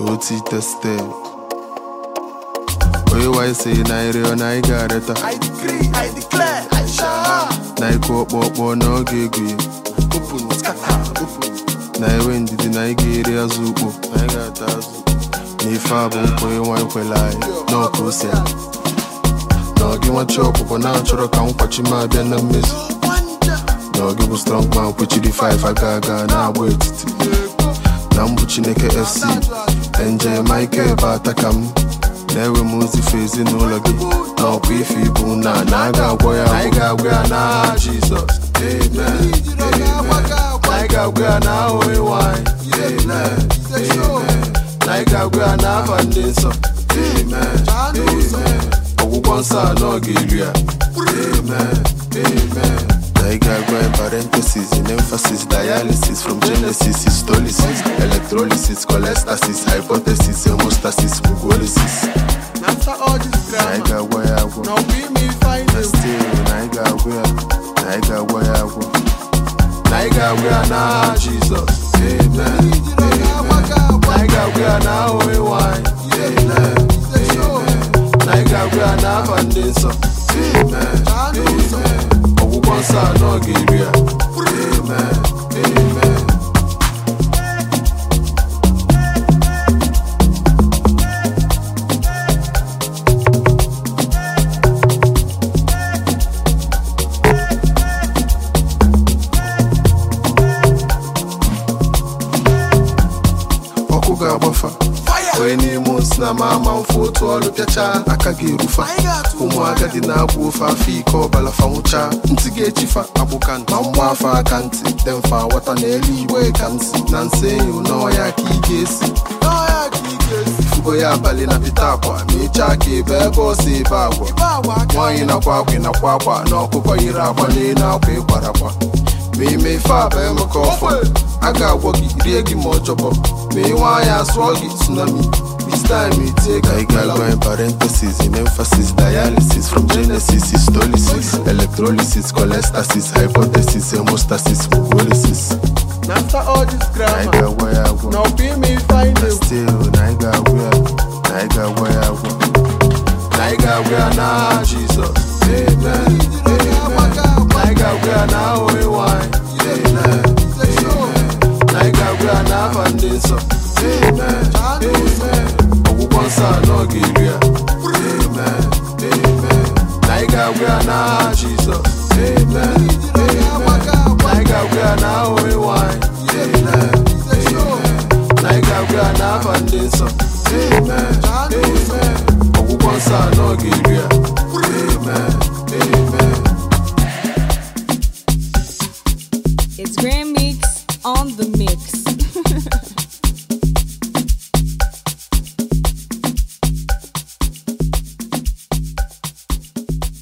oti tested onye wanyị si na ịrịọ na ị ga-arịọta I decree, I declare, I shall. na ịkụ ọkpọkpọ na ọ ga-egwu ya Open, scatter, open. na enwe ndidi na ị ga-eri azụ ukpo na ị ga-ata azụ na ife a bụ nkwa ịnwa ikwele anyị n'ọka ose na ọ gị nwachi ọkpụkpọ na-achọrọ ka nkwachi m abịa na mmezu Wonder. na ọ gị bụ strong man kwechiri 5 aga aga na-agba etiti na mbụ chineke fc nje michael bụ ata ka m na-ewe m ozife ezinụlọ gị na ọkwa ife ibu na na a ga-agwọ ya anyị ga-agwọ ya n'aha jizọs amen amen na anyị ga-agwọ ya n'aha onye nwanyị amen amen na anyị ga-agwọ ya n'afa ndị nsọ amen amen ọgwụgwọ nsọ anọ ga-eri ya amen amen na ị ga-agwa ya parenthesis in emphasis dialysis from genesis histolysis electrolysis cholestasis hypothesis hemostasis mucolysis After all this na ị grammar, ga-agwa ya agwọ now we me find na a still na ị ga-agwọ ya na ị ga-agwọ ya agwọ na ị ga-agwọ ya n'aha jizọs amen amen na ị ga-agwọ ya n'aha onye nwanyị amen amen na ị ga-agwọ ya n'afa ndị nsọ amen amen ọgwụgwọ nsọ anọ ga-eri ya amen amen ọkụ ga-agbafa onye n'ime osi na ma ama mfe otu ọrụ pịachaa aka ga-erufa ụmụ agadi na-agwụ ofe afọ ike ọbala fanwụcha ntị ga-echifa agbụka ma mgba afọ aka ntị dị mfa ghọta na elu igwe ka nsi na nsị enyo n'ọya ka ị ga-esi N'ọhịa ka ị ga-esi. ifugo ya abalị na pịta akwa ma ịchaa ka ebe ebe ọsọ ebe agwa Ibe agwa aka. nwaanyị nakwa akwa ịnakwa akwa na ọkụkọ yiri akwa n'elu akwa ịkwara akwa ma ime ife aba emeka ọfọ a ga-agwọ gị rie gị ma ọjọbọ ma ị nwaanyị asụọ gị tsunami this time itie ka ị ga-agwa in parenthesis in emphasis dialysis from genesis histolysis electrolysis cholestasis hypothesis hemostasis mucolysis After all this na ị grammar, ga-agwa ya agwọ now we me find na a still na ị ga-agwọ ya na ị ga-agwọ ya agwọ na ị ga-agwọ ya n'aha jizọs amen amen na ị ga-agwọ ya n'aha onye nwanyị amen amen na ị ga-agwọ ya n'afa ndị nsọ amen amen ọgwụgwọ nsọ anọ ga-eri ya amen amen na ị ga-agwọ ya n'aha jizọs amen amen na ị ga-agwọ ya n'aha onye nwanyị amen amen na ị ga-agwọ ya n'afa ndị nsọ amen amen ọgwụgwọ nsọ anọ ga-eri ya amen amen It's Grand Mix on the mix.